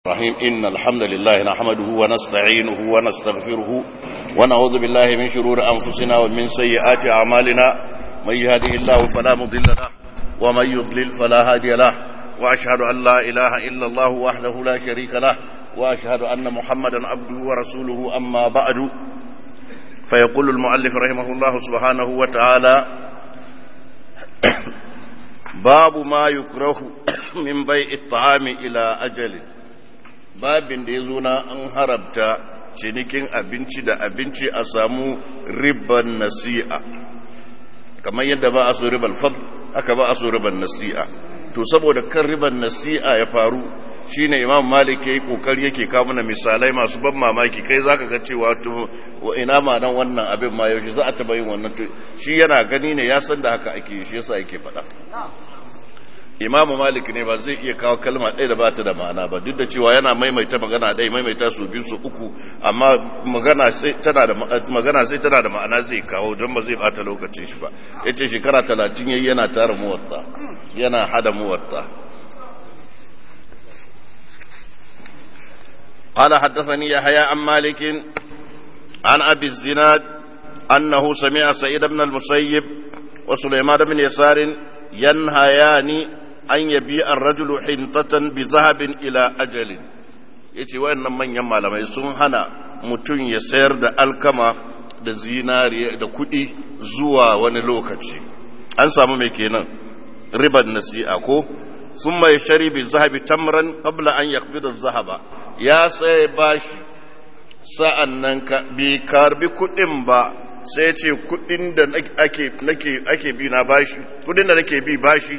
الرحيم إن الحمد لله نحمده ونستعينه ونستغفره ونعوذ بالله من شرور أنفسنا ومن سيئات أعمالنا من يهده الله فلا مضل له ومن يضلل فلا هادي له وأشهد أن لا إله إلا الله وحده لا شريك له وأشهد أن محمدا عبده ورسوله أما بعد فيقول المؤلف رحمه الله سبحانه وتعالى باب ما يكره من بيع الطعام إلى أجل babin da ya zo na an harabta cinikin abinci da abinci a samu riban nasi'a kamar yadda ba a so riban fad aka ba a so riban nasi'a to saboda kan riban nasi'a ya faru shine imam malik yayi kokari yake kawo mana misalai masu ban mamaki kai zaka ga cewa to ina ma nan wannan abin ma yaushe za a taba yin wannan to shi yana gani ne ya san da haka ake shi yasa yake faɗa imamu malik ne ba zai iya kawo kalma ɗaya da ba ta da ma'ana ba duk da cewa yana maimaita magana ɗaya maimaita su biyu su uku amma magana sai tana da magana sai tana da ma'ana zai kawo don ba zai bata lokacin shi ba yace shekara talatin yayi yana tara muwatta yana hada muwatta قال حدثني يحيى عن مالك عن ابي الزناد انه سمع سعيد بن المسيب وسليمان بن يسار ينهيان an yabi an rajulu hintatan bi zahabin ila ajalin ya ce wayannan manyan malamai sun hana mutum ya sayar da alkama da zinariya da kuɗi zuwa wani lokaci an samu mai kenan riban nasi'a ko sun mai shari bi zahabi tamran qabla an yaqbida zahaba ya sai bashi sa'an nan ka bi karbi kuɗin ba sai ce kuɗin da ake ake bi na bashi kuɗin da nake bi bashi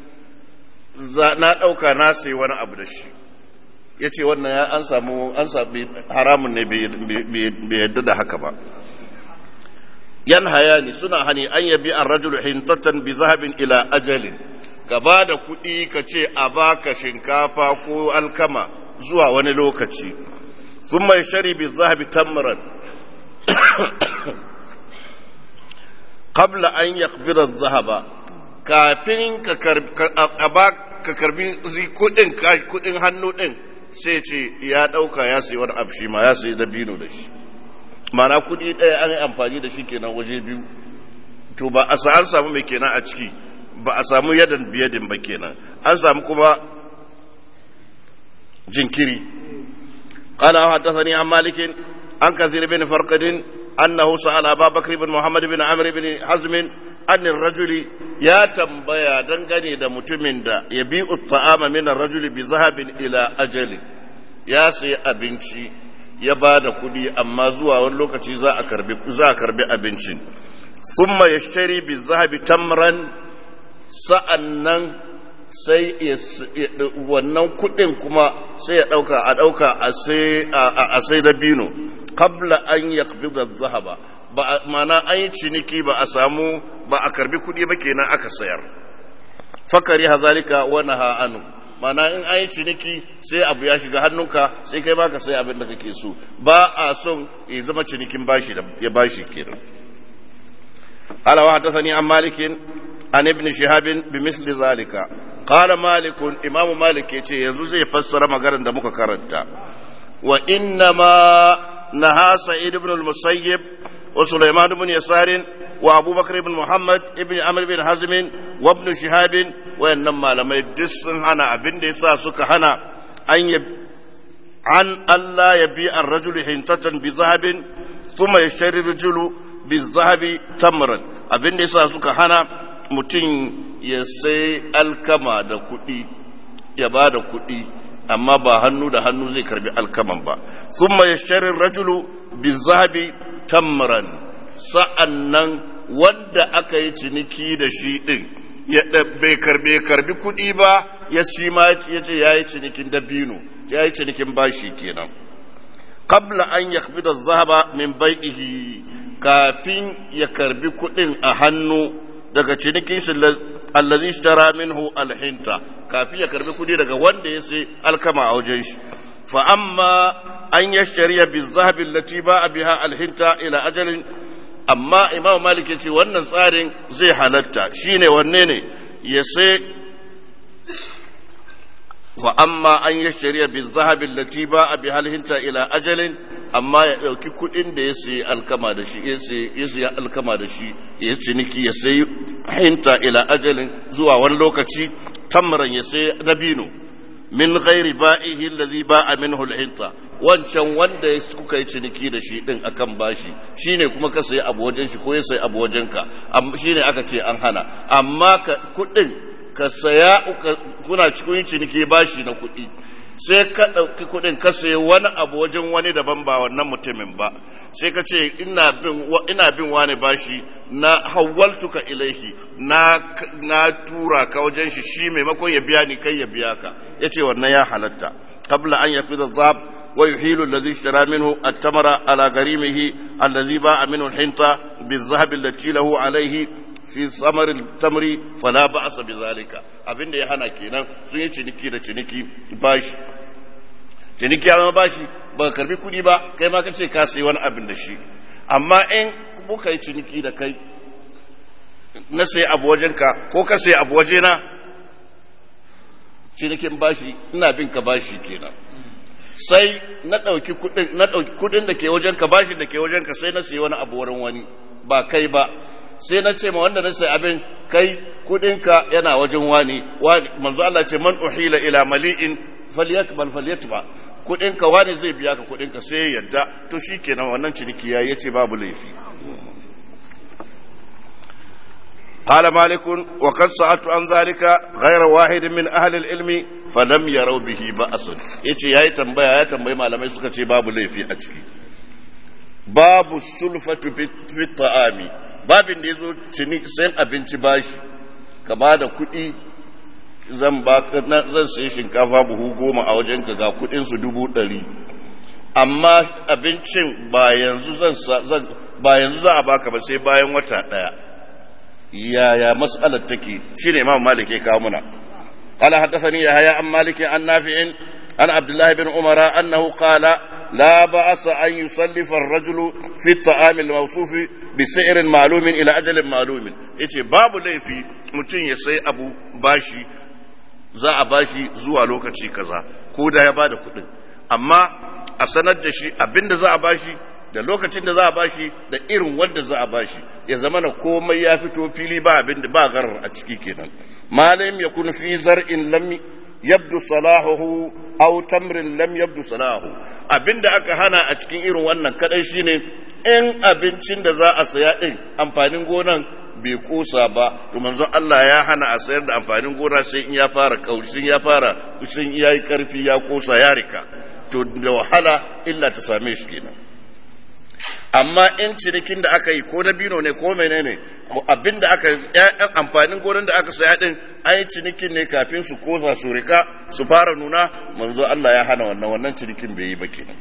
na ɗauka na sai wani abu da shi ya ce wannan ya an samu an sami haramun ne bai yadda da haka ba yan hayani suna hani an yabi an rajulu hintatan bi zahabin ila ajalin gaba da kuɗi ka ce a baka shinkafa ko alkama zuwa wani lokaci sun mai shari bi zahabi tamran qabla an yakbira zahaba kafin ka karbi kudin kudin hannu din sai ce ya dauka ya sayi wani abshi ma ya sayi dabino da shi mana kudi ɗaya an yi amfani da shi kenan waje biyu to ba a an samu mai kenan a ciki ba a samu yadan biyadin ba kenan an samu kuma jinkiri قال حدثني عن مالك عن كثير بن فرقد أنه سأل أبا بكر بن محمد بن عمرو بن حزم annin rajuli ya tambaya dangane da mutumin da ya bi ta'ama min rajuli bi zahabin ila ajali ya sayi abinci ya ba da kuɗi amma zuwa wani lokaci za a karbi za a karbi abincin thumma yashtari bi zahabi tamran sa'annan sai wannan kuɗin kuma sai ya ɗauka a ɗauka a sai da bino qabla an yaqbida zahaba ba mana an yi ciniki ba a samu ba a karbi kuɗi ba kenan aka sayar fakari hazalika wani ha'anu mana in an yi ciniki sai abu ya shiga hannunka sai kai baka sai abin da kake so ba a son ya zama cinikin bashi da ya bashi kenan ala wa hadathani an malikin an ibn shihab bi misli zalika qala malik imam malik yace yanzu zai fassara maganar da muka karanta wa inna ma naha sa'id ibn al-musayyib وسليمان بن يسار وابو بكر بن محمد ابن عمرو بن حزم وابن شهاب وانما لما يدس هنا ابن da yasa suka hana an yab an Allah yabi ar-rajul hintatan bi zahabin thumma yashtari ar-rajulu bi zahabi tamran abin da yasa suka hana mutum ya sai alkama da kuɗi ya ba da kuɗi amma ba hannu da hannu zai karbi alkaman ba thumma yashtari ar-rajulu bi zahabi tamran sa'an nan wanda aka yi ciniki da shi ɗin bai karbe karbi kuɗi ba ya shi ma ya ce ya yi cinikin dabino ya yi cinikin bashi kenan qabla an ya da zahaba min bai'ihi kafin ya karbi kuɗin a hannu daga cinikin shi allazi tara minhu alhinta kafin ya karbi kuɗi daga wanda ya sai alkama a wajen shi fa amma an yashtariya bi zahabi allati ba biha alhinta ila ajalin amma imam malik ya ce wannan tsarin zai halatta shine wanne ne ya sai wa amma an yashtariya bi zahabi allati ba'a bi halhinta ila ajalin amma ya dauki kudin da ya sayi alkama da shi ya sayi alkama da shi ya ciniki ya sayi hinta ila ajalin zuwa wani lokaci tamran ya sayi dabino min ghairi ba'ihi allazi ba'a minhu al-hinta wancan wanda kuka yi ciniki da shi din akan bashi shine kuma ka sayi abu wajen shi ko ya sayi abu wajen ka shine aka ce an hana amma ka kudin ka saya kuna cikin ciniki bashi na kudi sai ka ɗauki kuɗin ka sayi wani abu wajen wani daban ba wannan mutumin ba sai ka ce ina bin ina bin wani bashi na hawaltuka ilaihi na na tura ka wajen shi shi maimakon ya biya ni kai ya biya ka yace wannan ya halatta qabla an yafida dhab wa yuhilu alladhi ishtara minhu at-tamara ala garimihi alladhi ba'a minhu al-hinta bi-dhahab allati lahu alayhi fi samar tamri fala ba'sa bizalika abinda ya hana kenan sun yi ciniki da ciniki bashi ciniki ya zama bashi ba karbi kudi ba kai ma kace ka sayi wani abin da shi amma in muka yi ciniki da kai na sayi abu wajenka ko ka sayi abu wajena cinikin bashi ina bin ka bashi kenan sai na ɗauki kudin na ɗauki kudin da ke wajenka bashi da ke wajenka sai na sayi wani abu wurin wani ba kai ba sai na ce ma wanda na sai abin kai kudinka yana wajen wani manzo Allah ce man uhila ila mali'in falyakbal falyatba kudinka wani zai biya ka kudinka sai yadda to shikenan wannan ciniki yayi yace babu laifi قال مالك وقد سألت عن ذلك غير واحد من أهل العلم فلم يروا به بأس يتي ياي تنبيه ياي تنبيه malamai suka ce babu laifi a ciki babu sulfatu fi ta'ami babin da ya zo cini sayan abinci bashi ka ba da kuɗi zan ba zan sayi shinkafa buhu goma a wajen ka ga kuɗin su dubu ɗari amma abincin ba yanzu zan ba yanzu za a baka ba sai bayan wata ɗaya yaya mas'alar take shine imam malik ya kawo muna قال حدثني يحيى عن مالك عن نافع عن عبد الله بن عمر انه قال لا بأس أن يسلف الرجل في الطعام الموصوف بسعر معلوم إلى أجل معلوم yace babu laifi mutum ya sai abu bashi za a bashi zuwa lokaci kaza ko da ya bada kuɗin amma a sanar da shi abinda za a bashi da lokacin da za a bashi da irin wanda za a bashi ya zama na komai ya fito fili ba abin da ba garar a ciki kenan malam ya kun fi zar'in lam yabdu salahuhu aw tamrin lam yabdu salahu abinda aka hana a cikin irin wannan kadai shine in abincin da za a saya din amfanin gonan bai kosa ba to manzon Allah ya hana a sayar da amfanin gona sai in ya fara kauri sun ya fara sun yayi karfi ya kosa ya rika to da wahala illa ta same shi kenan amma in cinikin da aka yi ko na bino ne ko menene abin da aka ƴaƴan amfanin gonan da aka saya din an yi cinikin ne kafin su kosa su rika su fara nuna manzo Allah ya hana wannan wannan cinikin bai yi ba kenan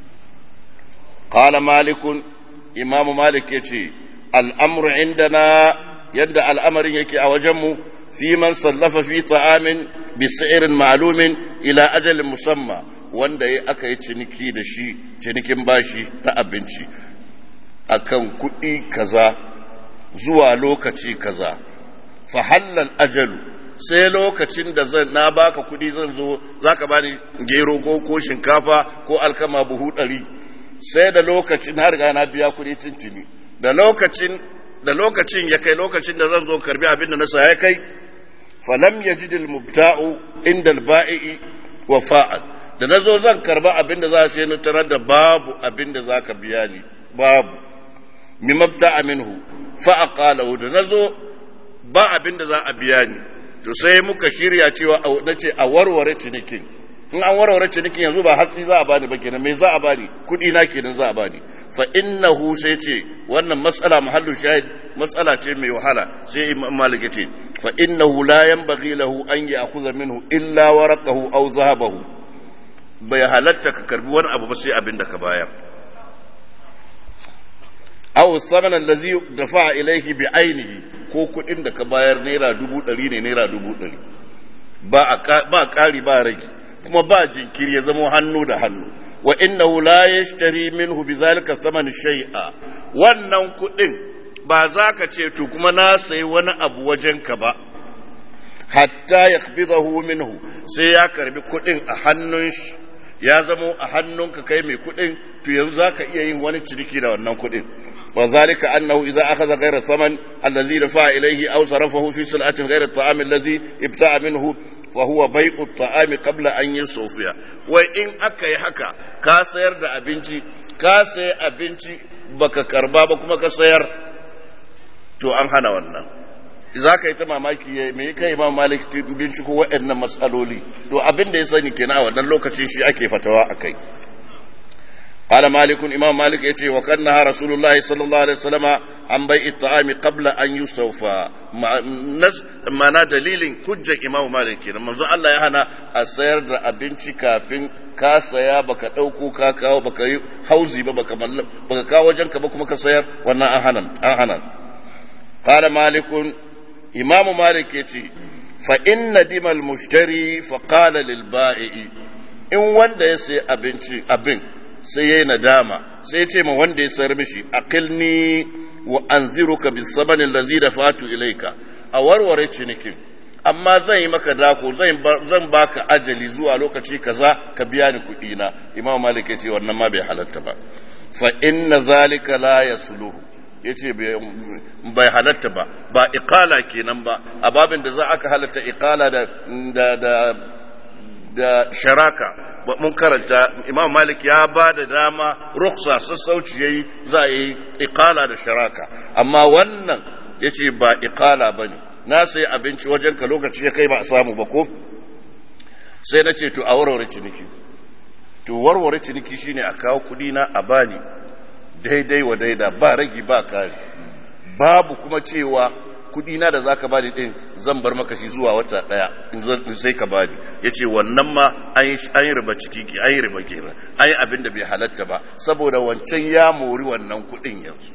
qala malikun imamu malik yace al'amru indana yadda al'amarin yake a wajenmu fi man sallafa fi ta'amin bi sa'irin ma'lumin ila ajalin musamma wanda ya aka yi ciniki da shi cinikin bashi na abinci akan kuɗi kaza zuwa lokaci kaza fa hallal ajalu sai lokacin da zan na baka kuɗi zan zo zaka bani gero ko ko shinkafa ko alkama buhu ɗari sai da lokacin har ga na biya kuɗi tintini da lokacin da lokacin ya kai lokacin da zan zo karbi abin da na saya ya kai falam yajid al-mubta'u inda al-ba'i wafa'an da nazo zan karba abin da za su na tarar da babu abin da zaka biya ni babu mi mabta'a minhu fa aqalahu da nazo ba abin da za a biya ni to sai muka shirya cewa nace a warware cinikin in an warware cinikin yanzu ba hatsi za a bani ba kenan me za a bani kudi na kenan za a bani fa innahu sai ce wannan mas'ala mahallu shahid mas'ala ce mai wahala sai imam malik ya ce fa innahu la yanbaghi lahu an ya'khudha minhu illa waraqahu aw zahabahu bai halatta ka karbi wani abu ba sai abin da ka bayar aw samana allazi dafa ilayhi bi ainihi ko kudin da ka bayar naira dubu ɗari ne naira dubu ɗari ba ba ƙari ba rage kuma ba jinkiri ya zama hannu da hannu wa innahu la yashtari minhu bizalika thaman shay'a wannan kudin ba za ka ce to kuma na sayi wani abu wajen ka ba hatta yakhbidahu minhu sai ya karbi kuɗin a hannun shi ya zamo a hannunka kai mai kuɗin to yanzu za ka iya yin wani ciniki da wannan kuɗin وذلك أنه إذا أخذ غير الثمن الذي دفع إليه أو صرفه في سلعة غير الطعام الذي ابتاع منه فهو بيع الطعام قبل أن يصوفيا وإن أكا حكا كاسير دا أبنتي كاسي أبنتي بك كربا بكما كسير تو أنهنا wannan za ka yi ta mamaki ya me kai imam malik binciko waɗannan matsaloli to abin da ya sani kenan a wannan lokacin shi ake fatawa akai قال مالك إمام مالك يتي وكانها رسول الله صلى الله عليه وسلم عن بيع الطعام قبل أن يستوفى معنى دليل حجة إمام مالك منذ الله يهنا أسير دا أبنتي كافين ka saya baka ɗauko ka kawo baka yi hauzi ba baka baka kawo wajenka ba kuma ka sayar wannan an hana an hana qala malikun imamu malik yace fa inna dimal mushtari fa qala lil ba'i in wanda ya sayi abinci abin sai ya yi nadama sai ya ce ma wanda ya sayar mishi aqilni wa anziruka bis sabanin lazi da fatu ilaika a warware cinikin amma zan yi maka dako zan baka ajali zuwa lokaci kaza ka biya ni kuɗi na imam malik ya ce wannan ma bai halatta ba fa inna zalika la yasluhu yace bai halatta ba ba iqala kenan ba a babin da za aka halatta iqala da da da sharaka mun karanta imam malik ya ba da dama ruksa sassauci yayi za a yi iqala da sharaka amma wannan yace ba iqala bane na sai abinci wajen ka lokaci ya kai ba a samu ba ko sai na ce to a warware ciniki to warware ciniki shine a kawo kudi na a bani daidai wa daida ba ragi ba kari babu kuma cewa kudi na da zaka bani din zan bar maka shi zuwa wata daya in sai ka bani yace wannan ma an yi an yi riba ciki ki an yi riba kenan an yi abin da bai halatta ba saboda wancan ya mori wannan kudin yanzu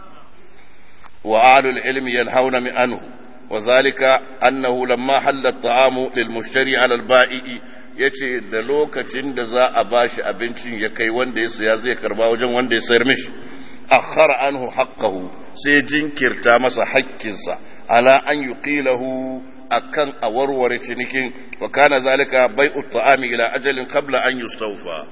wa alul ilmi yanhauna min anhu wa zalika annahu lamma halla at-ta'amu lil mushtari ala al-ba'i yace da lokacin da za a bashi abincin ya kai wanda ya saya zai karba wajen wanda ya sayar mishi akhara anhu haqqahu sai jinkirta masa haƙƙinsa ala an yuqilahu akan a warware cinikin wa kana zalika bai'u ta'ami ila ajalin qabla an yustawfa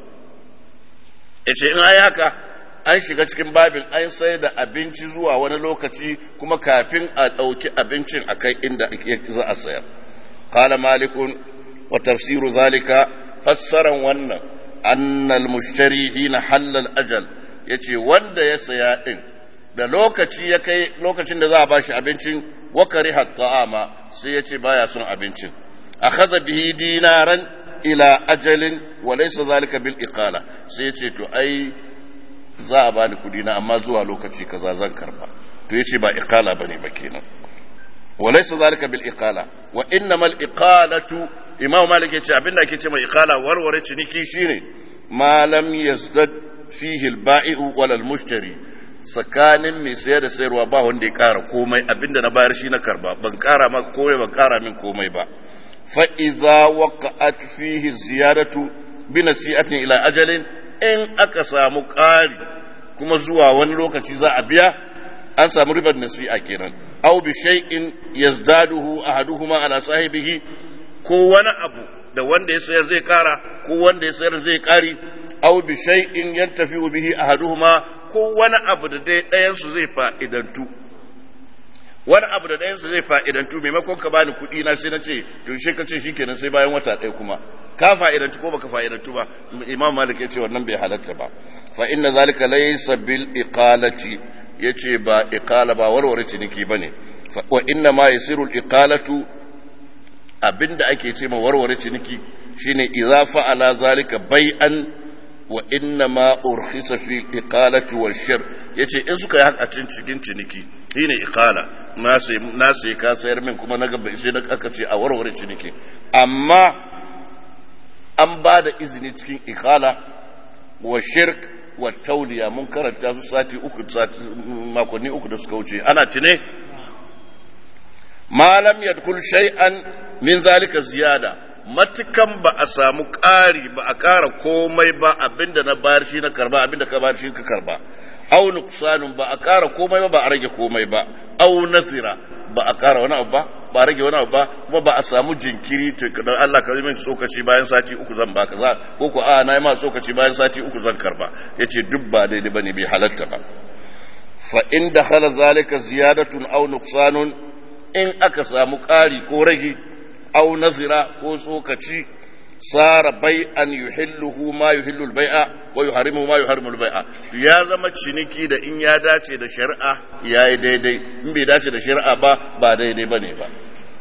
yace in ai haka an shiga cikin babin an sai da abinci zuwa wani lokaci kuma kafin a ɗauki abincin a kai inda za a sayar qala malikun wa tafsiru zalika fassaran wannan annal mushtari hina halal ajal yace wanda ya saya din da lokaci ya kai lokacin da za a bashi abincin wakari ta'ama sai ya ce baya son abincin akhadha bihi dinaran ila ajalin wa laysa zalika bil iqala sai ya ce to ai za a bani kudi na amma zuwa lokaci kaza zan karba to yace ba iqala bane ba kenan wa laysa zalika bil iqala wa innamal iqalatu imam malik yace abinda ake ce mai iqala warware ciniki shine ma lam yazdad fihi al ba'i'u wal mushtari tsakanin mai sayar da sayarwa ba wanda ya ƙara komai abinda na bayar shi na karba ban ƙara maka komai ban ƙara min komai ba fa iza waqa'at fihi ziyadatu bi nasi'atin ila ajalin in aka samu ƙari kuma zuwa wani lokaci za a biya an samu ribar nasi'a kenan aw bi shay'in yazdaduhu ahaduhuma ala sahibihi ko wani abu da wanda ya sayar zai ƙara ko wanda ya sayar zai ƙari aw bi shay'in yantafi'u bihi ahaduhuma ko wani abu da dai ɗayansu zai fa'idantu wani abu da ɗayansu zai fa'idantu maimakon ka bani kuɗi na sai na ce to shi ka ce shi kenan sai bayan wata ɗaya kuma ka fa'idantu ko baka fa'idantu ba imam malik ya ce wannan bai halatta ba fa inna zalika laysa bil iqalati yace ba iqala ba warware ciniki bane wa inna ma yasiru al iqalatu abinda ake ce ma warware ciniki shine idza fa'ala zalika bai'an wa inna ma urkhisa fi iqalati wal shir yace in suka yi haka cikin ciniki shine iqala na sai na sai ka sayar min kuma naga sai na aka ce a warware ciniki amma an ba da izini cikin iqala wa shirk wa tauliya mun karanta su sati uku sati makonni uku da suka wuce ana tune ma lam yadkhul shay'an min zalika ziyada matukan ba a samu ƙari ba a ƙara komai ba abinda na bayar shi na karba abinda ka bayar shi ka karba au nuqsanun ba a ƙara komai ba ba a rage komai ba au nazira ba a ƙara wani abu ba ba rage wani abu ba kuma ba a samu jinkiri don Allah ka min tsokaci bayan sati uku zan baka za ko ko a na yi ma tsokaci bayan sati uku zan karba yace duk ba daidai bane bai halatta ba fa in dakhala zalika ziyadatun aw nuqsanun in aka samu ƙari ko rage aw nazira ko tsokaci sara bai'an yuhilluhu ma yuhillu al-bai'a wa yuharimu ma yuharimu al-bai'a ya zama ciniki da in ya dace da shari'a yayi daidai in bai dace da shari'a ba ba daidai bane ba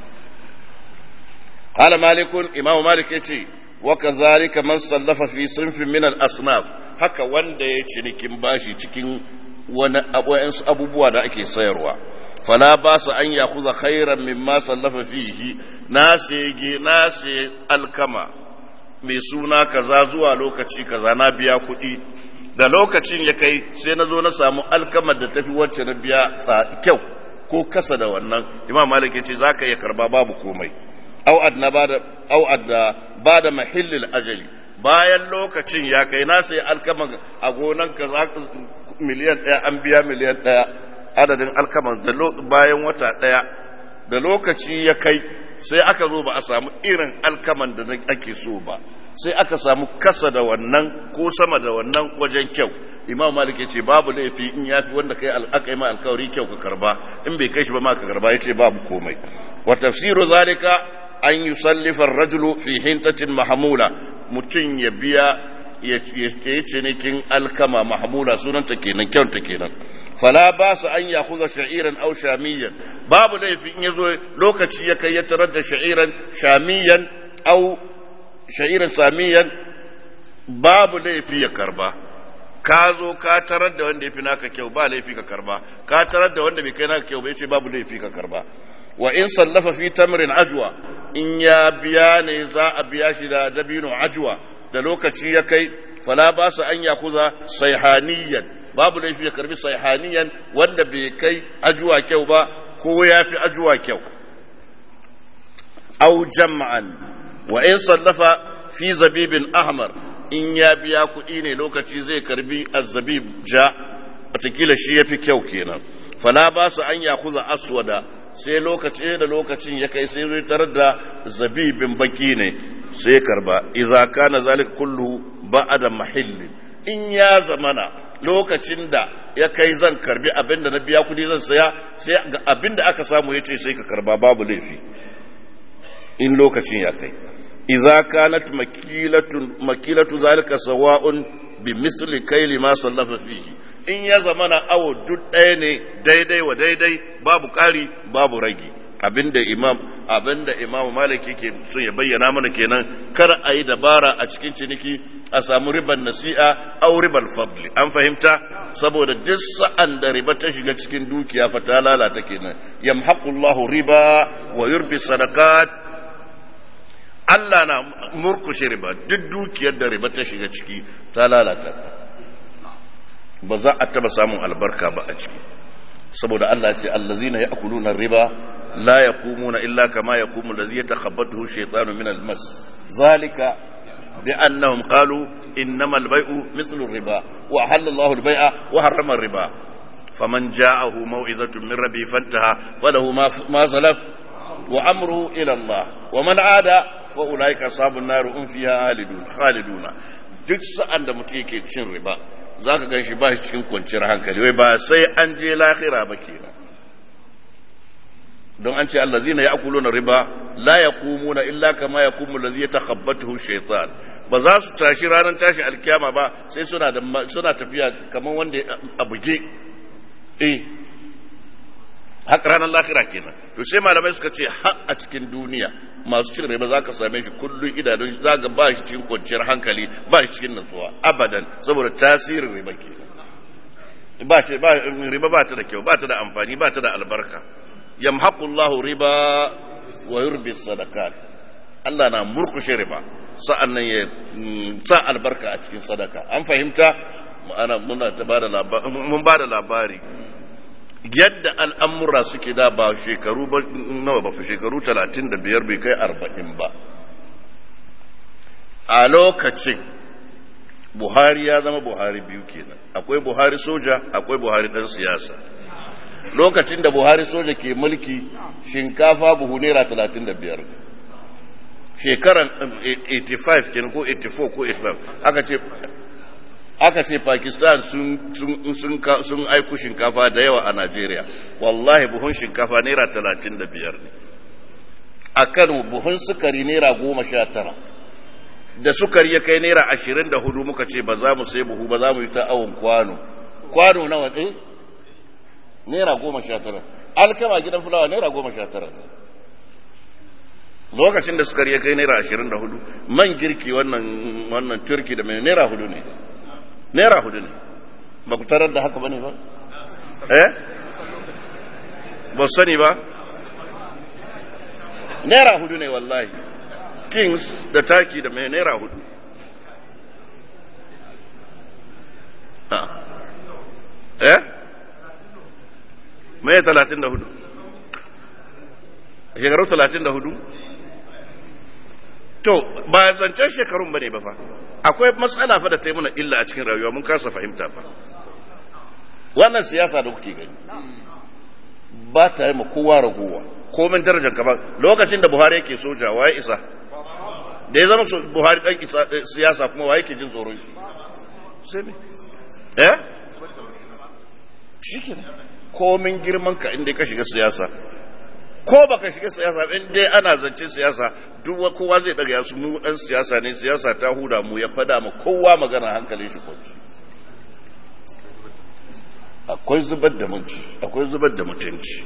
qala malikun imamu malik yace wa kadhalika man sallafa fi sinfin min al-asnaf haka wanda ya cinikin bashi cikin wani abubuwa da ake sayarwa fala ba su an yakuza khairan mimma sallafa fihi na sege na se alkama mai suna kaza zuwa lokaci kaza na biya kuɗi da lokacin ya kai sai na zo na samu alkamar da tafi wacce na biya kyau ko kasa da wannan imam malik ya ce za ka iya karba babu komai au adna bada au adda bada mahillil ajali bayan lokacin ya kai na sai alkama a gonan kaza miliyan ɗaya an biya miliyan ɗaya adadin alkaman da bayan wata ɗaya da lokaci ya kai sai aka zo ba a samu irin alkaman da ake so ba sai aka samu kasa da wannan ko sama da wannan wajen kyau imam malik ya ce babu laifi in ya fi wanda kai aka yi ma alkawari kyau ka karba in bai kai shi ba ma ka karba ya ce babu komai wa tafsiru zalika an yusallifa rajulu fi hintatin mahamula mutum ya biya ya yi cinikin alkama mahamula sunanta kenan kyauta kenan fala ba su an ya kuza sha'iran au shamiyan babu laifi in ya zo lokaci ya kai ya tarar da sha'iran shamiyan au sha'iran samiyan babu laifi ya karba ka zo ka tarar da wanda ya fi naka kyau ba laifi ka karba ka tarar da wanda bai kai naka kyau bai ce babu laifi ka karba wa in sallafa fi tamrin ajwa in ya biya ne za a biya shi da dabino ajwa da lokaci ya kai fala ba su an ya kuza saihaniyan babu laifi ya karbi saihaniyan wanda bai kai ajuwa kyau ba ko ya fi ajuwa kyau au jama'an wa in sallafa fi zabibin ahmar in ya biya kuɗi ne lokaci zai karbi azzabib ja watakila shi ya fi kyau kenan fala ba su an ya kuza aswada sai lokaci da lokacin ya kai sai zai tarar da zabibin baki ne sai karba idza kana zalika kullu ba'da mahilli in ya zamana lokacin da ya kai zan karbi abinda na biya kudi zan saya sai ga abinda aka samu yace sai ka karba babu laifi in lokacin ya kai idza kanat makilatu makilatu zalika sawa'un bi misli kayli ma sallafa fihi in ya zamana awo duk ɗaya ne daidai wa daidai babu ƙari babu ragi abinda imam abinda imam malik yake so ya bayyana mana kenan kar a yi dabara a cikin ciniki a samu riban nasi'a au ribal fadli an fahimta saboda duk sa'an da riba ta shiga cikin dukiya fa ta lalata kenan yamhaqullahu riba wa yurbi sadaqat Allah na murkushe riba duk dukiyar da riba ta shiga ciki ta lalata ta ba za a taba samun albarka ba a ciki saboda Allah ce allazina ya'kuluna riba la yaqumuna illa kama yaqumu allazi yatakhabbathu shaytanu min almas zalika bi annahum qalu innamal bay'u mithlu riba wa ahalla Allahu al-bay'a wa harrama riba faman ja'ahu maw'izatun min rabbi fantaha falahu ma ma salaf wa amruhu ila Allah wa man 'ada fa ulaika ashabun nar um fiha khalidun khaliduna duk sa'an da mutum yake cin riba za ka gan shi ba shi cikin kwanciyar hankali wai ba sai an je lahira ba kenan don an ce allazina ya'kuluna riba la yaqumuna illa kama yaqumu allazi yatakhabbathu shaytan ba za su tashi ranar tashin alkiyama ba sai suna da suna tafiya kamar wanda a buge eh haka ranar lahira kenan to sai malamai suka ce har a cikin duniya masu cin riba za ka same shi kullum idanun za ga ba shi cikin kwanciyar hankali ba shi cikin natsuwa abadan saboda tasirin riba ke ba shi ba riba ba ta da kyau ba ta da amfani ba ta da albarka yamhaqullahu riba wa yurbi sadaqat Allah na murkushe riba sa'an nan ya sa albarka a cikin sadaka an fahimta ana muna ta bada labari mun bada labari yadda al'amura suke da ba shekaru ba nawa ba shekaru talatin da biyar bai kai arba'in ba a lokacin buhari ya zama buhari biyu kenan akwai buhari soja akwai buhari dan siyasa lokacin da buhari soja ke mulki shinkafa buhu naira talatin da biyar shekaran 85 kenan ko 84 ko 85 aka ce aka ce pakistan sun sun aiku shinkafa da yawa a najeriya wallahi buhun shinkafa naira talatin da biyar ne a kano buhun sukari naira goma sha tara da sukari ya kai naira ashirin da hudu muka ce ba za mu sai buhu ba za mu yi ta awon kwano kwano nawa ɗin naira goma sha tara alkama gidan fulawa naira goma sha tara ne lokacin da sukari ya kai naira ashirin da hudu man girki wannan wannan turki da mai naira hudu ne naira hudu ne ba ku tarar da haka ba ne ba eh ba sani ba naira hudu ne wallahi kings da taki da mai naira hudu eh mai talatin da hudu shekaru talatin da hudu to ba zancen shekarun ba ne ba fa akwai matsala fa da ta yi mana illa a cikin rayuwa mun kasa fahimta fa wannan siyasa da kuke gani ba ta yi ma kowa ragowa komin darajar ka ba lokacin da buhari yake soja waye isa da ya zama buhari dan siyasa kuma waye ke jin tsoron shi sai me eh shi komin girman ka inda ka shiga siyasa ko baka shiga siyasa in dai ana zance siyasa duk kowa zai daga yasu mu dan siyasa ne siyasa ta huda mu ya fada ma kowa magana hankalin shi kwanci akwai zubar da mutunci akwai zubar da mutunci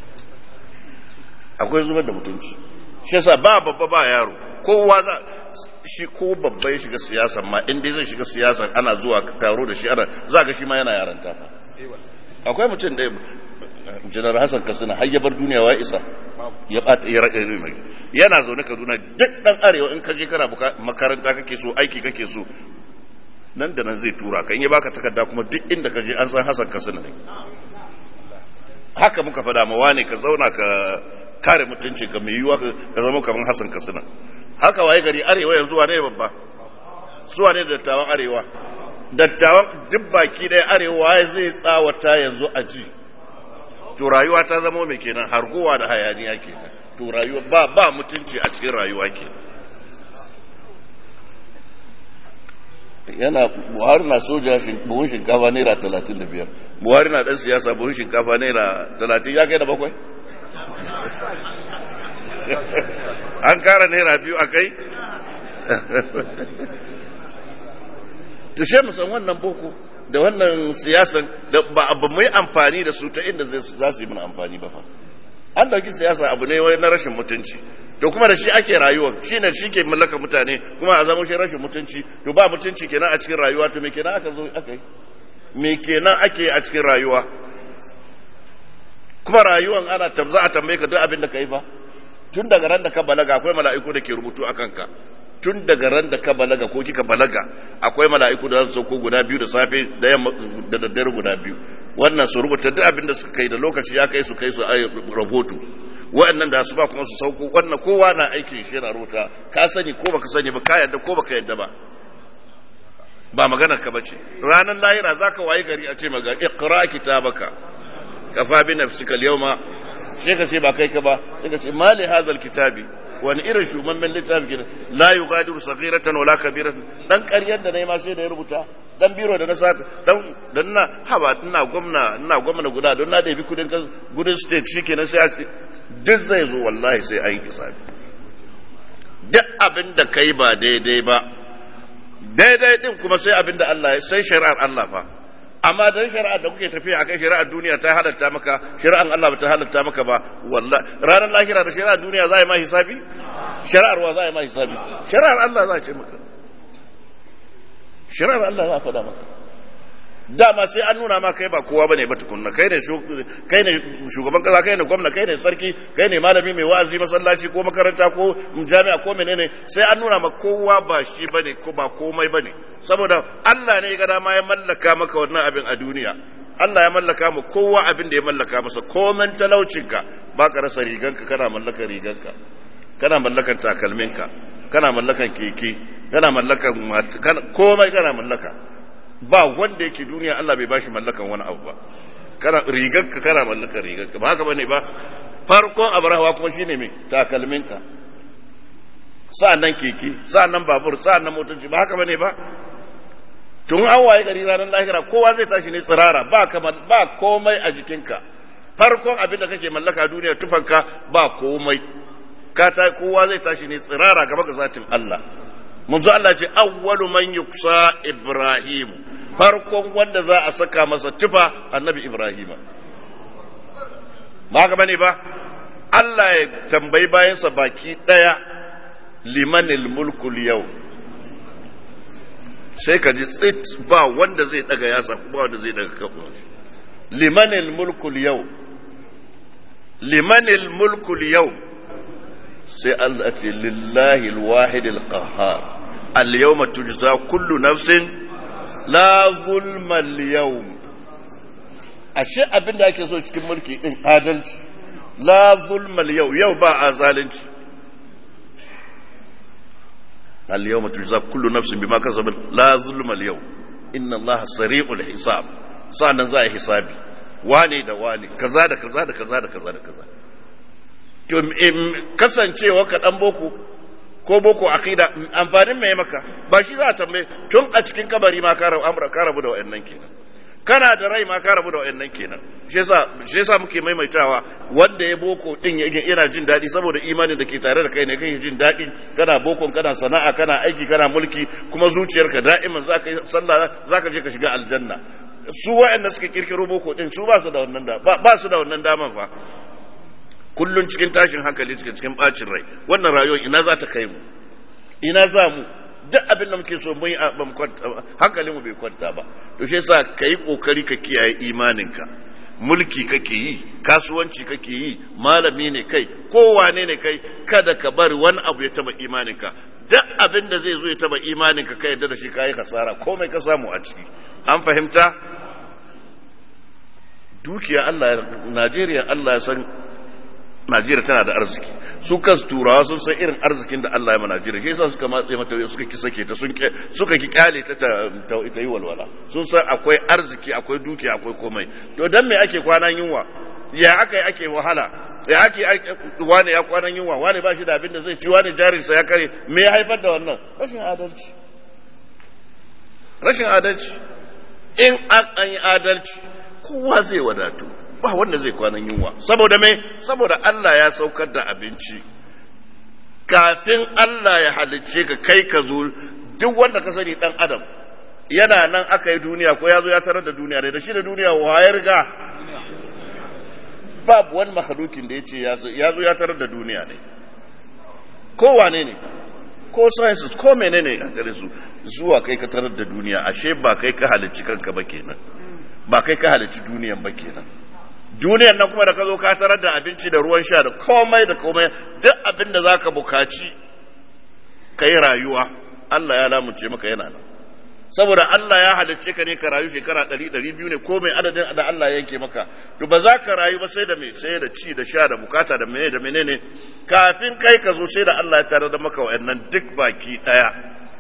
akwai zubar da mutunci shi yasa ba babba ba yaro kowa za shi ko babba ya shiga siyasa ma in dai zai shiga siyasa ana zuwa taro da shi ana za ga shi ma yana yaranta fa akwai mutum da janar hassan katsina har ya bar duniya wa isa ya bata ya raka mai yana zaune kaduna duk dan arewa in ka je kana makaranta kake so aiki kake so nan da nan zai tura ka in ya baka takarda kuma duk inda ka je an san hassan katsina ne haka muka fada ma wane ka zauna ka kare mutunci ka mai yiwuwa ka zama kamar hassan katsina haka waye gari arewa yanzu wane babba suwa ne dattawan arewa dattawan duk baki ɗaya arewa zai tsawata yanzu a ji to rayuwa ta zama mai kenan harguwa da hayaniya kenan to rayuwa ba ba mutunci a cikin rayuwa kenan yana buhari na soja buhun shinkafa naira talatin da biyar buhari na dan siyasa buhun shinkafa naira talatin ya kai da bakwai an kara naira biyu a kai to she mu san wannan boko da wannan siyasan da ba abu mai amfani da su ta inda za su yi mana amfani ba fa an dauki siyasa abu ne wai na rashin mutunci to kuma da shi ake rayuwa shi ne shi ke mallaka mutane kuma a zama shi rashin mutunci to ba mutunci kenan a cikin rayuwa to me kenan aka zo aka yi me kenan ake a cikin rayuwa kuma rayuwan ana za a tambaye ka duk abin da ka yi fa tun daga ran da ka balaga akwai mala'iku da ke rubutu a kanka tun daga ran da ka balaga ko kika balaga akwai mala'iku da za su sauko guda biyu da safe da yamma da daddare guda biyu wannan su rubuta duk abin da suka kai da lokaci ya kai su kai su a rahoto wa'annan da su ba kuma su sauko wannan kowa na aikin shi yana rubuta ka sani ko baka sani ba ka yadda ko baka yadda ba ba maganar ka bace ranar lahira zaka wayi gari a ce maga iqra kitabaka kafa bi nafsika al-yawma sai ka ce ba kai ka ba sai ka ce mali hadha kitabi wani irin shumammen littafi gina la yughadiru saghiratan wala kabiratan dan ƙaryar da nayi ma sai da ya rubuta dan biro da na sa dan dan na haba ina gwamna ina gwamna guda don na ɗebi kudin gudun state shikenan sai a ce duk zai zo wallahi sai an yi hisabi duk abin da kai ba daidai ba daidai din kuma sai abin da Allah ya sai shari'ar Allah fa amma dan shari'ar da kuke tafiya akai shari'ar duniya ta halatta maka shari'ar Allah ba ta halatta maka ba wallahi ranar lahira da shari'ar duniya za a yi ma hisabi shari'ar wa za a yi ma hisabi shari'ar Allah za a ce maka shari'ar Allah za a faɗa maka dama sai an nuna ma kai ba kowa bane ba tukunna kai ne kai ne shugaban kasa kai ne gwamna kai ne sarki kai ne malami mai wa'azi masallaci ko makaranta ko jami'a ko menene sai an nuna ma kowa ba shi bane ko ba komai bane saboda Allah ne ya ga dama ya mallaka maka wannan abin a duniya Allah ya mallaka mu kowa abin da ya mallaka masa komen talaucinka ba ka rasa riganka kana mallakan riganka kana mallakan takalminka kana mallakan keke kana mallakan komai kana mallaka ba wanda yake duniya Allah bai bashi mallakan wani abu ba kana rigarka kana mallakar rigarka ba haka bane ba farkon abar hawa kuma shine me takalminka sa'annan keke sa'annan babur sa'annan motoci ba haka bane ba tun an waye gari ranar lahira kowa zai tashi ne tsirara ba kamar ba komai a jikinka farkon abin da kake mallaka duniya tufanka ba komai ka ta kowa zai tashi ne tsirara gaba ga zatin Allah manzo Allah ce awwalu man yuksa ibrahim farkon wanda za a saka masa tufa annabi ibrahima ba haka bane ba Allah ya tambayi bayansa baki daya limanil mulkul yau sai ka ji tsit ba wanda zai daga yasa ba wanda zai daga kafin limanil mulkul yau limanil mulkul yau sai Allah ce lillahi alwahid alqahhar al-yawma tujza kullu nafsin la zulma al-yawm ashe abinda ake so cikin mulki din adalci la zulma al-yawm yau ba a zalunci al-yawma tujza kullu nafsin bima kasabat la zulma al-yawm inna Allah sari'ul hisab sa'annan za a hisabi wane da wane kaza da kaza da kaza da kaza da kaza to kasancewa ka dan boko ko boko akida amfanin mai maka ba shi za a tambaye tun a cikin kabari ma ka rabu da wayannan kenan kana da rai ma ka rabu da wayannan kenan shi yasa shi yasa muke maimaitawa wanda ya boko din yana jin daɗi saboda imanin da ke tare da kai ne kai jin daɗi kana bokon kana sana'a kana aiki kana mulki kuma zuciyarka da'iman zaka yi sallah zaka je ka shiga aljanna su waɗanda suka kirkiro boko din su ba su da wannan da ba su da wannan daman fa kullun cikin tashin hankali cikin cikin bacin rai wannan rayuwar ina za ta kai mu ina za mu duk abin da muke so mun yi hankalin mu bai kwanta ba to shi yasa kai kokari ka kiyaye imaninka mulki kake yi kasuwanci kake yi malami ne kai kowane ne kai kada ka bari wani abu ya taba imaninka duk abin da zai zo ya taba imaninka ka yadda da shi kayi kasara komai ka samu a ciki an fahimta dukiya Allah Najeriya Allah ya san Najeriya tana da arziki su kansu turawa sun san irin arzikin da Allah ya ma Najeriya shi yasa suka matse mata suka ki sake ta sun suka ki kyale ta ta ita yi walwala sun san akwai arziki akwai dukiya akwai komai to dan me ake kwanan yunwa ya aka yi ake wahala ya ake wani ya kwanan yunwa wani ba shi da abin da zai ci wani jarinsa ya kare me ya haifar da wannan rashin adalci rashin adalci in an yi adalci kowa zai wadatu ba wanda zai kwanan yunwa saboda me saboda Allah ya saukar da abinci kafin Allah ya halicce ka kai ka zo duk wanda ka sani dan adam yana nan aka yi duniya ko ya zo ya tarar da duniya da shi da duniya wayar riga babu wani mahalukin da ya ce ya zo ya tarar da duniya ne kowane ne ko sciences ko menene a gare su zuwa kai ka tarar da duniya ashe ba kai ka halicci kanka ba kenan ba kai ka halicci duniyan ba kenan duniyan nan kuma da ka zo ka tarar da abinci da ruwan sha da komai da komai duk abin da zaka bukaci kai rayuwa Allah ya lamunce maka yana nan saboda Allah ya halicce ka ne ka rayu shekara ɗari ɗari biyu ne ko mai adadin da Allah ya yanke maka to ba za ka rayu ba sai da mai sai da ci da sha da bukata da menene da menene kafin kai ka zo sai da Allah ya tare da maka wa'annan duk baki ɗaya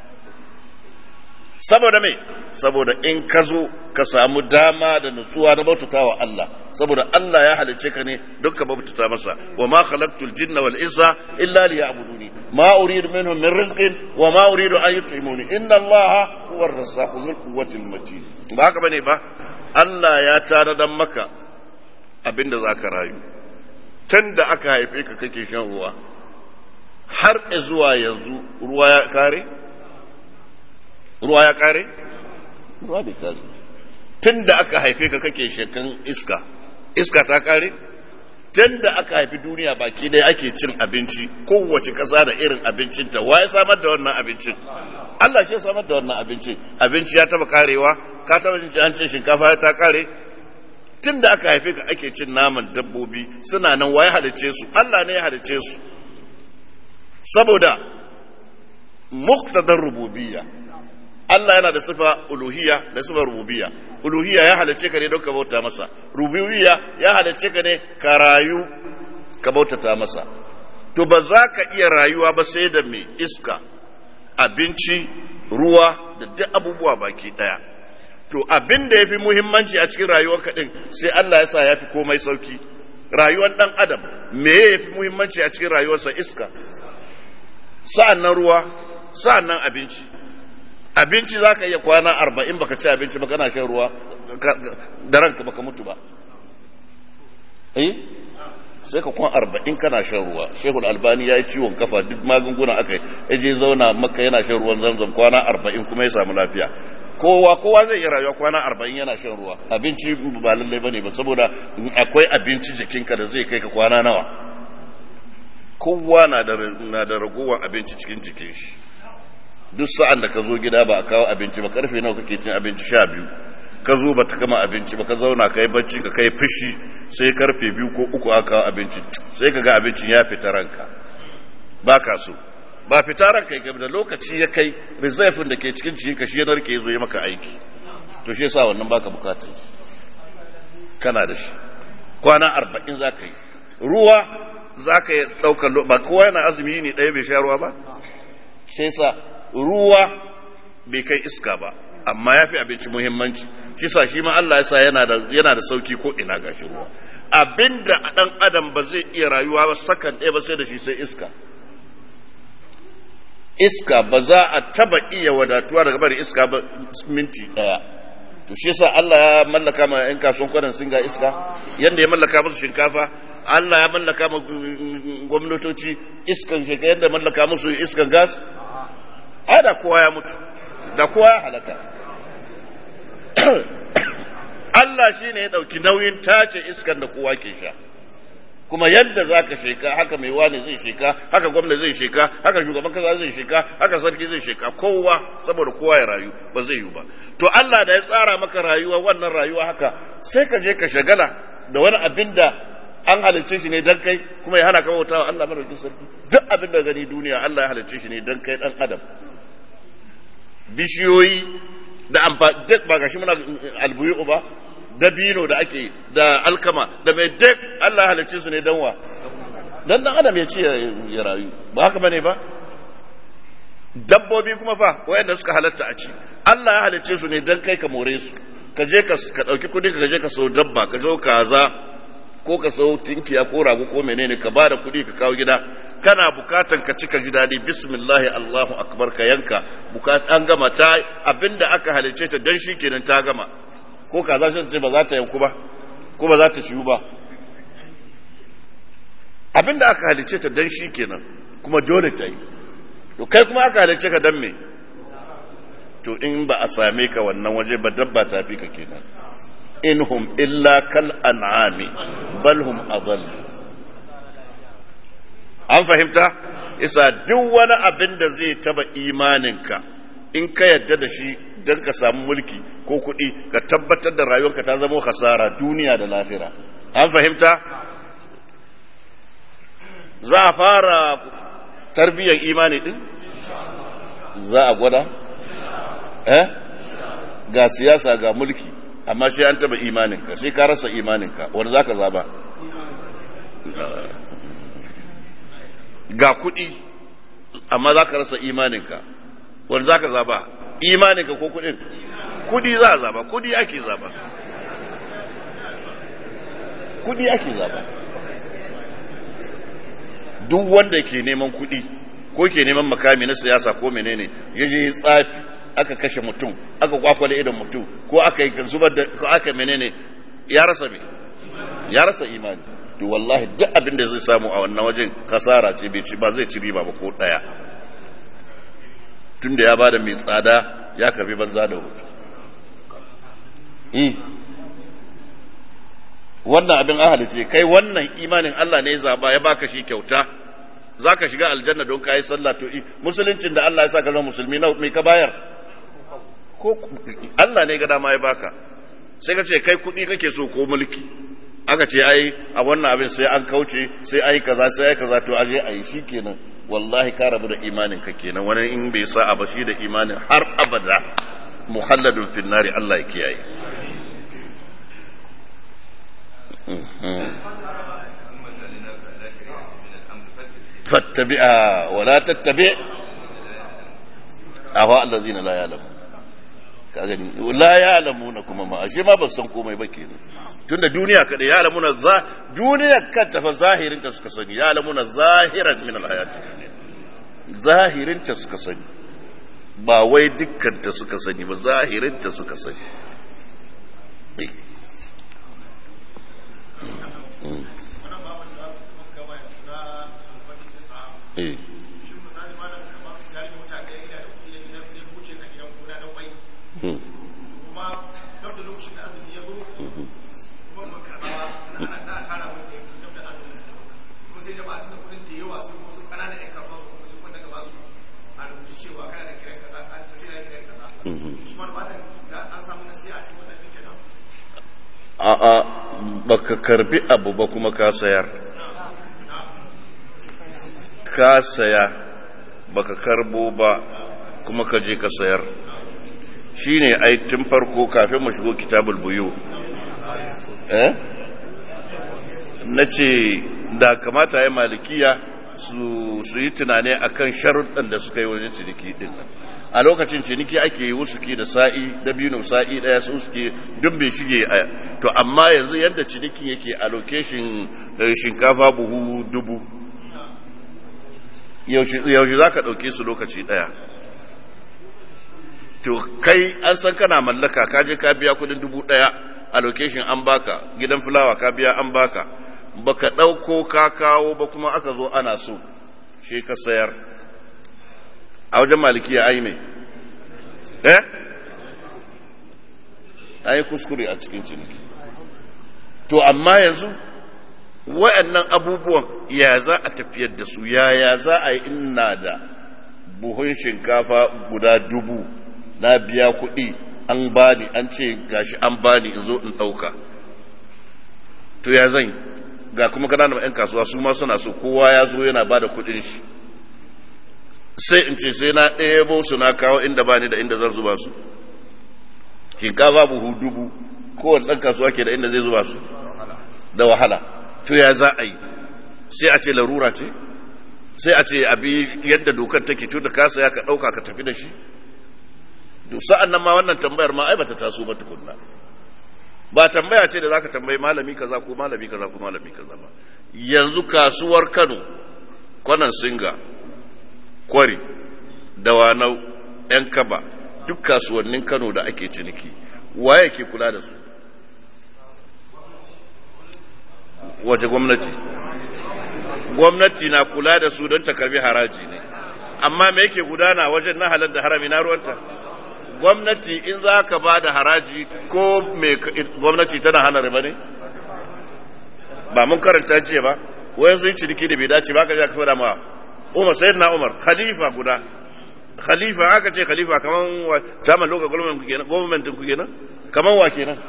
saboda me saboda in ka zo ka samu dama da nutsuwa na bautata wa Allah saboda Allah ya halicce ka ne duk ka bautata masa wa ma khalaqtul jinna wal insa illa liya'buduni ma uridu minhum min rizqin wa ma uridu an yut'imuni inna Allah huwa ar-razzaqu dhul quwwati matin ba haka bane ba Allah ya tare dan maka abinda zaka rayu tunda aka haife ka kake shan ruwa har zuwa yanzu ruwa ya kare ruwa ya kare? ruwa bai kare tun da aka haife ka kake shekan iska iska ta kare tun da aka haifi duniya baki dai ake cin abinci kowace ƙasa da irin abincinta wa ya samar da wannan abincin Allah ce samar da wannan abincin abinci ya taba karewa ka taba jin an ce shinkafa ta kare tun da aka haife ka ake cin naman dabbobi suna nan wa ya halicce su Allah ne ya halicce su saboda muktadar rububiyya Allah yana da sifa uluhiyya da sifa rububiyya uluhiyya ya halicce ka ne don ka bauta masa rububiyya ya halicce ka ne ka rayu ka bautata masa to ba za ka iya rayuwa ba sai da mai iska abinci ruwa da duk abubuwa baki daya to abin da ya fi muhimmanci a cikin rayuwarka ɗin sai Allah ya sa ya fi komai sauki rayuwar ɗan adam me ya fi muhimmanci a cikin rayuwarsa iska sa'an nan ruwa sa'an nan abinci abinci za ka iya kwana arba'in baka ci abinci ba kana shan ruwa da ranka baka mutu ba eh sai ka kwan arba'in kana shan ruwa shehul albani ya yi ciwon kafa duk magunguna aka yi ya je zauna maka yana shan ruwan zamzam kwana arba'in kuma ya samu lafiya kowa kowa zai iya rayuwa kwana arba'in yana shan ruwa abinci ba lallai bane ba saboda akwai abinci jikinka da zai kai ka kwana nawa kowa na da na da ragowar abinci cikin jikin shi duk sa'an da ka zo gida ba a kawo abinci ba karfe nawa kake cin abinci sha biyu ka zo ba ta gama abinci ba ka zauna ka yi bacci ka kai fushi sai karfe biyu ko uku aka kawo abinci sai ka ga abincin ya fita ranka ba ka so ba fita ranka ya da lokaci ya kai reserve da ke cikin cikin shi ya narke ya zo ya maka aiki to shi yasa wannan baka bukatar kana da shi kwana arba'in za ka yi ruwa za ka yi ɗaukar ba kowa yana azumi ne ɗaya bai sha ruwa ba shi yasa ruwa bai kai iska ba amma ya fi abinci muhimmanci shi sa shi ma Allah ya sa yana da sauki ko ina gashi ruwa abinda ɗan adam ba zai iya rayuwa ba sakan ɗaya ba sai da shi sai iska iska ba za a taba iya wadatuwa daga bari iska ba minti ɗaya to shi yasa Allah ya mallaka ma ƴan kasuwan kwanan singa iska yanda ya mallaka musu shinkafa Allah ya mallaka ma gwamnatoci iskan shekara yadda mallaka musu iskan gas ai da kowa ya mutu da kowa ya halaka Allah shi ne ya ɗauki nauyin tace iskan da kowa ke sha kuma yadda za ka sheka haka mai wani zai sheka haka gwamna zai sheka haka shugaban kasa zai sheka haka sarki zai sheka kowa saboda kowa ya rayu ba zai yi ba to Allah da ya tsara maka rayuwa wannan rayuwa haka sai ka je ka shagala da wani abin da an halicce shi ne dan kai kuma ya hana ka bautawa Allah madaukakin sarki duk abin da gani duniya Allah ya halicce shi ne dan kai dan adam bishiyoyi da amfani ba gashi muna albuyu ba dabino da ake da alkama da mai duk Allah ya halicce su ne dan wa dan dan adam ya ce ya rayu ba haka bane ba dabbobi kuma fa wayanda suka halatta a ci Allah ya halicce su ne dan kai ka more su ka je ka ka dauki kudi ka je ka sau dabba ka zo kaza ko ka sau tinkiya ko rago ko menene ka ba da kudi ka kawo gida kana bukatan ka cika ji dadi bismillahi allahu akbar ka yanka bukatan an gama ta abinda aka halicce ta dan shi kenan ta gama ko kaza shi ce ba za ta yanku ba ko ba za ta ciwu ba abinda aka halicce ta dan shi kenan kuma dole ta yi to kai kuma aka halicce ka dan me to in ba a same ka wannan waje ba dabba ta fi ka kenan in hum illa kal an'ami bal hum adall an fahimta isa duk wani abin da zai taba imaninka in ka yadda da shi don ka samu mulki ko kuɗi ka tabbatar da rayuwarka ta zama hasara duniya da lahira an fahimta za a fara tarbiyyar imani din za a gwada eh ga siyasa ga mulki amma sai an taba imaninka sai ka rasa imaninka wanda za ka zaba ga kuɗi amma za ka rasa imaninka wanda za ka zaba imaninka ko kuɗin kuɗi za a zaba kuɗi ake zaba kuɗi ake zaba duk wanda ke neman kuɗi ko ke neman makami na siyasa ko menene ya je tsafi aka kashe mutum aka kwakwale idan mutum ko aka yi zubar da ko aka menene ya rasa me ya rasa imani to wallahi duk abin da zai samu a wannan wajen kasara ce bai ci ba zai ci riba ba ko daya tunda ya bada mai tsada ya karbi banza da hutu eh wannan abin ahali ce kai wannan imanin Allah ne ya zaba ya baka shi kyauta zaka shiga aljanna don kai sallah to musuluncin da Allah ya saka zama musulmi na me ka bayar ko Allah ne ga dama ya baka sai ka ce kai kuɗi kake so ko mulki aka ce ai a wannan abin sai an kauce sai ai kaza sai ai kaza to aje ai shikenan wallahi ka rabu da imanin ka kenan wani in bai sa a bashi da imanin har abada muhalladun fin nari Allah ya kiyaye fattabi'a wala tattabi' ahwa allazina la ya'lamun ka gani la ya alamuna kuma ma ashe ma ban san komai ba kenan tunda duniya kada ya alamuna za duniya kanta fa zahirin ta suka sani ya alamuna zahiran min alhayati dunya zahirin ta suka sani ba wai dukkan ta suka sani ba zahirin ta suka sani eh a'a baka karbi abu ba kuma ka sayar ka saya baka karbo ba kuma ka je ka sayar shine ai tun farko kafin mu shigo kitabul buyu eh nace da kamata ya malikiya su su yi tunani akan sharuɗan da suka yi wajen ciniki din a lokacin ciniki ake yi wusuki da sa'i da biyu sa'i daya su suke duk bai shige to amma yanzu yadda ciniki yake a lokacin shinkafa buhu dubu yaushe za ka ɗauke su lokaci ɗaya to kai an san kana mallaka ka je ka biya kudin dubu ɗaya a location an baka gidan fulawa ka biya an baka baka ɗauko ka kawo ba kuma aka zo ana so shi ka sayar a wajen malikiya ai mai eh ai kuskure a cikin ciniki to amma yanzu wayannan abubuwan ya za a tafiyar da su ya ya za a yi ina da buhun shinkafa guda dubu na biya kuɗi an bani an ce gashi an bani in zo in ɗauka to ya zan ga kuma ƙananan 'yan kasuwa su ma suna so kowa ya zo yana ba da kuɗin shi sai in ce sai na ɗebo su na kawo inda ba ni da inda zan zuba su shinkafa buhu dubu kowane ɗan kasuwa ke da inda zai zuba su da wahala to ya za a yi sai a ce larura ce sai a ce abi yadda dokar take to da kasa ya ka ɗauka ka tafi da shi to sa'an nan ma wannan tambayar ma ai bata taso ba tukunna ba tambaya ce da zaka tambayi malami kaza ko malami kaza ko malami kaza ba yanzu kasuwar Kano kwanan singa kwari dawanau yan kaba duk kasuwannin Kano da ake ciniki waye ke kula da su wace gwamnati gwamnati na kula da su don ta karbi haraji ne amma me yake gudana wajen na halar da harami na ruwanta gwamnati in za ka ba da haraji ko me gwamnati tana hana riba ne ba mun karanta jiya ba wayan sun ciniki da bai dace ba ka ja ka fada ma umar sayyidina umar khalifa guda khalifa aka ce khalifa kaman wa chairman local government kenan government ku kenan kaman wa kenan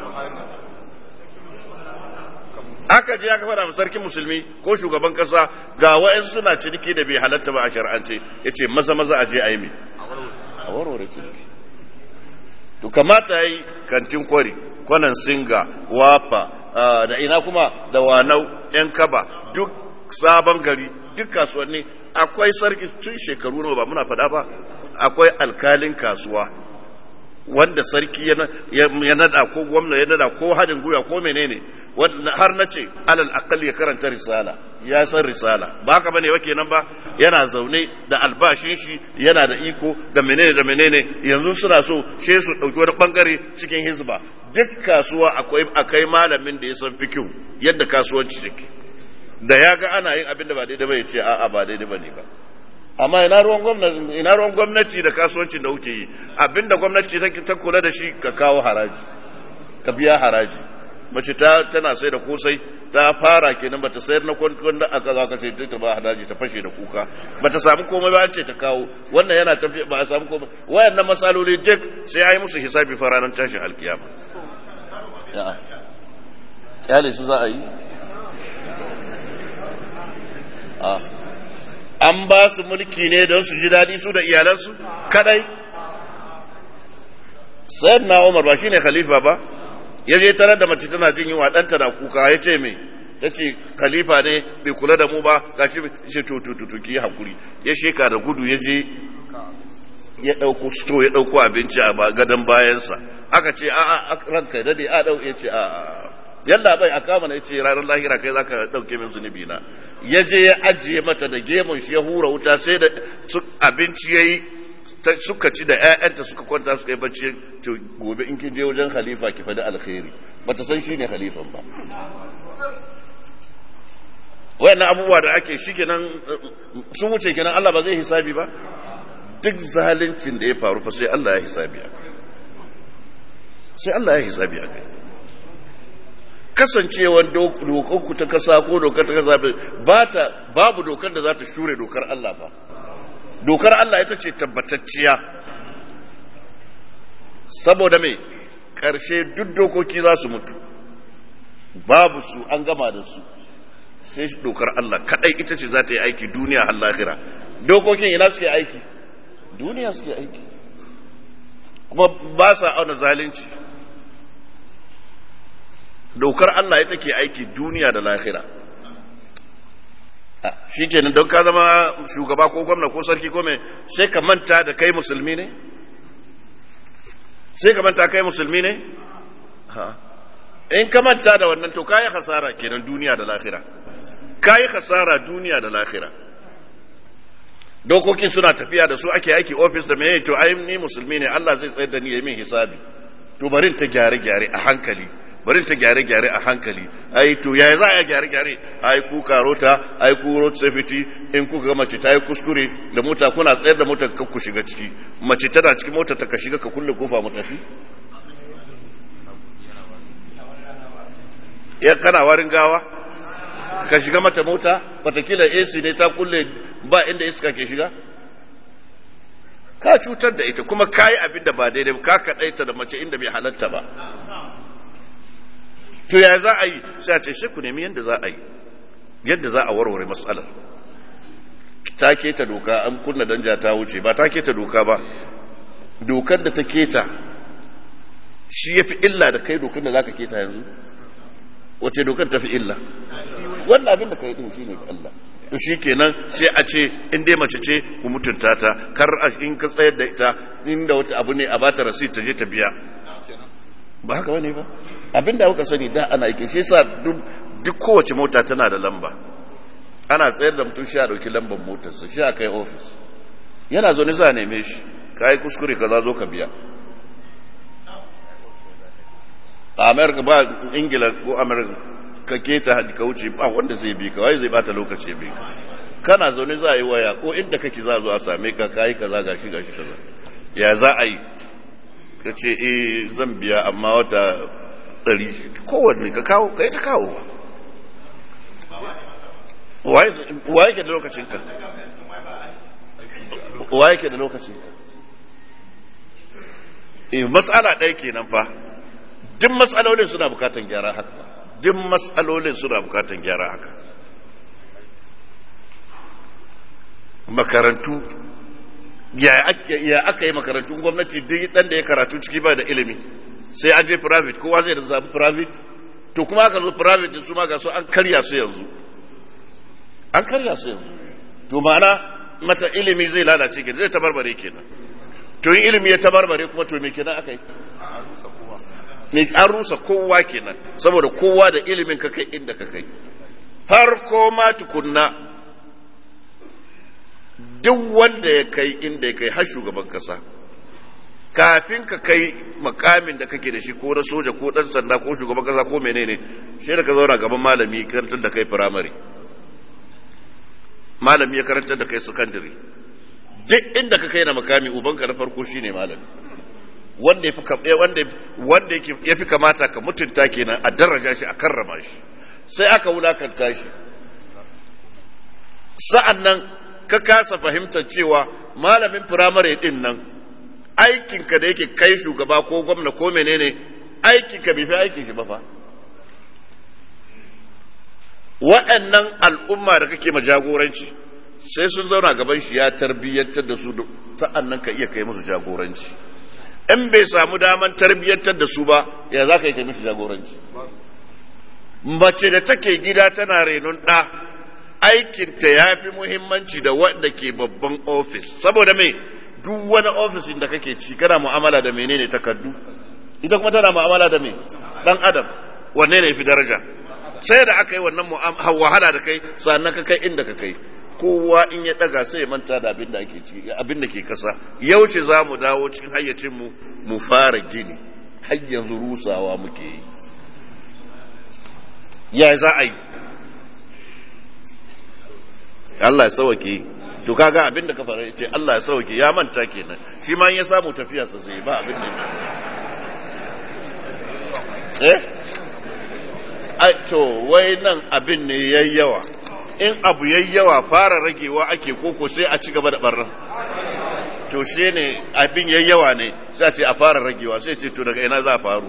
aka je aka fara sarkin musulmi ko shugaban kasa ga wa'ansu suna ciniki da bai halatta ba a shar'ance yace maza maza a je a yi me a warware ciniki to kamata yi kantin kwari kwanan singa wafa da ina kuma da wanau yan kaba duk sabon gari duk kasuwanni akwai sarki tun shekaru na ba muna faɗa ba akwai alkalin kasuwa wanda sarki ya nada ko gwamna ya nada ko hadin guya ko menene har na ce alal akal ya karanta risala ya san risala ba haka bane wa kenan ba yana zaune da albashin shi yana da iko da menene da menene yanzu suna so she su dauki wani bangare cikin hizba duk kasuwa akwai akai malamin da ya san fikihu yadda kasuwanci take da ya ga ana yin abin da ba daidai ba ya ce a'a ba daidai bane ba amma ina ruwan gwamnati ina ruwan gwamnati da kasuwancin da kuke yi abinda gwamnati take ta kula da shi ka kawo haraji ka biya haraji mace ta tana sai da kosai ta fara kenan bata sayar na wanda aka za ka ce ta ba haraji ta fashe da kuka bata samu komai ba ce ta kawo wannan yana tafi ba a samu komai wayannan masaloli duk sai ai musu hisabi fa ranar tashin alkiyama kyale su za a yi an ba su mulki ne don su ji daɗi su da iyalansu kadai sayar na umar ba shine khalifa ba ya je tarar da mace tana jin yunwa ɗanta na kuka ya ce me ta ce khalifa ne bai kula da mu ba ga shi ce to to to ki hakuri ya sheka da gudu ya je ya ɗauko sto ya ɗauko abinci a gadon bayansa aka ce a a ranka dade a ɗau ya ce a a yalla bai a kama na ya ce ranar lahira kai zaka ɗauke min zunubi na ya je ya ajiye mata da gemun shi ya hura wuta sai da abinci ya yi suka ci da 'ya'yanta suka kwanta suka yi bacci to gobe in kin je wajen khalifa ki faɗi alkhairi bata san shi ne khalifan ba wayannan abubuwa da ake shi kenan sun wuce kenan Allah ba zai hisabi ba duk zalincin da ya faru fa sai Allah ya hisabi a sai Allah ya hisabi a kai kasancewar dokanku ta kasa ko dokar ta kasa ba ta babu dokar da za ta shure dokar Allah ba dokar Allah ita ce tabbatacciya saboda mai ƙarshe duk dokoki za su mutu babu su an gama da su sai dokar Allah kadai ita ce za ta yi aiki duniya har lahira dokokin ina suke aiki duniya suke aiki kuma ba sa auna zalunci dokar Allah ita ke aiki duniya da lahira shi kenan don ka zama shugaba ko gwamna ko sarki ko mai sai ka manta da kai musulmi ne sai ka manta kai musulmi ne in ka manta da wannan to kayi hasara kenan duniya da lahira kayi hasara duniya da lahira dokokin suna tafiya da su ake aiki ofis da mai to ai ni musulmi ne Allah zai tsayar da ni ya min hisabi to barin ta gyare gyare a hankali barin ta gyare gyare a hankali ai to yaya za a gyare gyare ai ku karota ai ku road safety in ku ga mace ta yi kuskure da mota kuna tsayar da motar ka ku shiga ciki mace tana cikin motar ta ka shiga ka kulle kofa mu tafi ya kana warin gawa ka shiga mata mota watakila AC ne ta kulle ba inda iska ke shiga ka cutar da ita kuma ka yi abin da ba daidai ka kaɗaita da mace inda bai halatta ba to ya za a yi sai a ce shi ku nemi yadda za a yi yadda za a warware matsalar ta keta doka an kunna danja ta wuce ba ta keta doka ba dokar da ta keta shi ya fi illa da kai dokar da za ka keta yanzu wace dokar ta fi illa wannan abin da ka yi din shi ne Allah to shi kenan sai a ce in dai mace ce ku mutunta ta kar in ka tsayar da ita inda wata abu ne a bata rasit ta je ta biya ba haka bane ba abin da kuka sani da ana yake shi yasa duk kowace mota tana da lamba ana tsayar da mutum shi a dauki lambar motarsa shi a kai ofis yana zo ne za a neme shi ka yi kuskure ka za zo ka biya a amerika ba ingila ko amerika ka keta ka wuce ba wanda zai bi ka wai zai bata lokaci bi ka kana zaune za a yi waya ko inda kake za zo a same ka kayi kaza gashi gashi kaza ya za a yi ka ce eh zan biya amma wata ɗari kowanne ka kawo ka yi ta kawo ba wa yake da lokacin ka wa yake da lokacin ka eh matsala ɗaya kenan fa duk matsalolin suna bukatan gyara haka duk matsalolin suna bukatan gyara haka makarantu ya aka yi makarantun gwamnati duk dan da ya karatu ciki ba da ilimi sai an je private kowa zai da zaɓi private to kuma aka zo private su ma ga su an karya su yanzu an karya su yanzu to ma'ana mata ilimi zai lalace kenan zai tabarbare kenan to yin ilimi ya tabarbare kuma to me kenan aka yi ne an rusa kowa kenan saboda kowa da ilimin ka kai inda ka kai farko ma tukunna duk wanda ya kai inda ya kai har shugaban kasa kafin ka kai makamin da kake da shi ko na soja ko dan sanda ko shugaban kasa ko menene shi da ka zauna gaban malami karantar da kai firamare malami ya karantar da kai sakandare duk inda ka kai na makami ubanka na farko shine malami wanda wanda ya fi kamata ka mutunta kenan a daraja shi a karrama shi sai aka wulakanta shi sa'an nan ka kasa fahimtar cewa malamin firamare din nan aikinka da yake kai shugaba ko gwamna ko menene aikinka bai fi aikin shi ba fa wa'annan al'umma da kake ma jagoranci sai sun zauna gaban shi ya tarbiyyantar da su sa'an nan ka iya kai musu jagoranci in bai samu daman tarbiyyantar da su ba ya za ka yi kai musu jagoranci mace da take gida tana renon ɗa aikinta ya fi muhimmanci da wanda ke babban ofis saboda mai duk wani ofisin da kake ci kana mu'amala da menene takardu ita kuma tana mu'amala da me dan adam wanne ne fi daraja sai da aka yi wannan wahala da kai sannan ka kai inda ka kai kowa in ya daga sai ya manta da abin da ake ci abin da ke kasa yaushe za mu dawo cikin hayyacin mu mu fara gini har yanzu rusawa muke yi ya za a yi Allah ya sauke to kaga abin da ka fara ce Allah ya sauke ya manta kenan shi ma ya samu tafiya sa sai ba abin da eh ai to wai nan abin ne yayyawa in abu yayyawa fara ragewa ake koko sai a ci gaba da barran to shi ne abin yayyawa ne sai a ce a fara ragewa sai ce to daga ina za a faru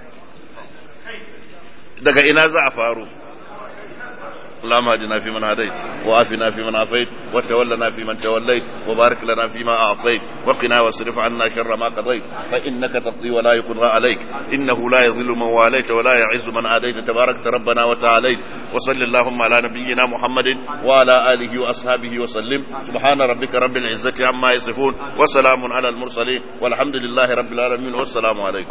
daga ina za a faru اللهم اهدنا فيمن هديت وعافنا فيمن عافيت وتولنا فيمن توليت وبارك لنا فيما اعطيت وقنا واصرف عنا شر ما قضيت فانك تقضي ولا يقضى عليك انه لا يضل من واليت ولا يعز من عاديت تباركت ربنا وتعاليت وصل اللهم على نبينا محمد وعلى اله واصحابه وسلم سبحان ربك رب العزه عما يصفون وسلام على المرسلين والحمد لله رب العالمين والسلام عليكم